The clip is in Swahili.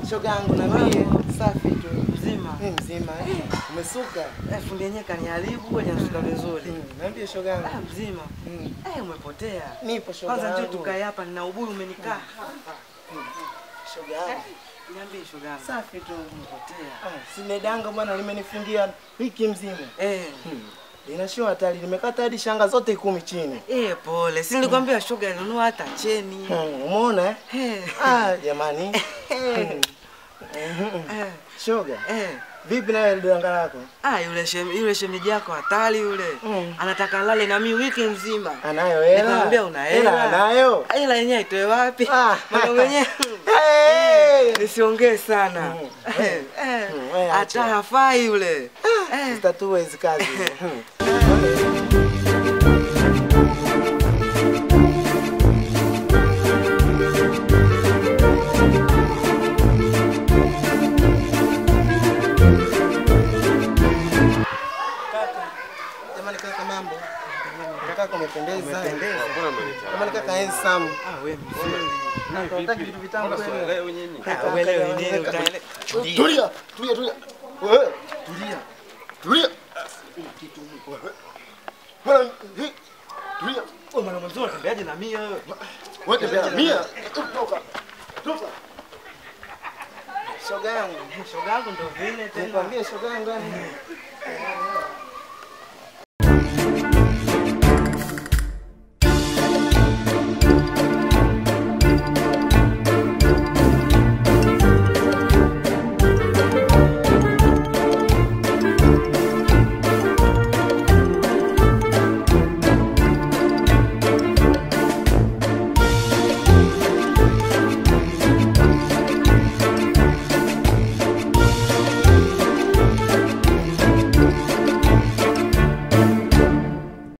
Shoga yangu niambie. Safi tu. Mzima. Mimi mzima. eh. Umesuka? Eh, fundi yenyewe kaniharibu hajasuka vizuri. Mm, Niambie shoga yangu. Ah, mzima. Mm. Eh, umepotea. Nipo shoga Kwanza njoo yangu. tukae hapa nina ubuyu umenikaa. Shoga yangu. Niambie shoga yangu. Safi tu. Umepotea. Ah, Simedanga bwana limenifungia wiki mzima. Eh. Linashua hatari, nimekata hadi shanga zote kumi chini. Eh, pole. Si nilikwambia shoga nunua hata cheni. Hmm, Umeona eh? Eh. Ah, jamani. Eh. Mhm. Eh. Shoga, Eh. vipi nawe danga lako? Ah, yule shem, yule shemeji yako hatari yule. Mm. Anataka lale na mimi wiki nzima. Anayo hela? Nikamwambia una hela. Hela anayo? Hela yenyewe itoe wapi? Ah. Mama mwenyewe. Hey! Nisiongee sana. Mm. Eh, eh. Mm, wewe Hata acha. hafai yule. Eh. Zitatua hizi kazi. Hmm. Jamani kaka mambo. Kaka umependeza. Jamani kaka handsome. Ah, wewe mzuri. Unataka vitu vitamu kweli? Ah, uelewi nini utaele. Tulia, tulia, tulia. Wewe, tulia. Tulia. Bwana, hii, tulia. Wewe mwana mzuri unatembeaje na mimi wewe? Wewe tembea mia. Toka. Toka. Shoga yangu. Shoga yangu ndo vile tena. Nikwambie shoga yangu yani.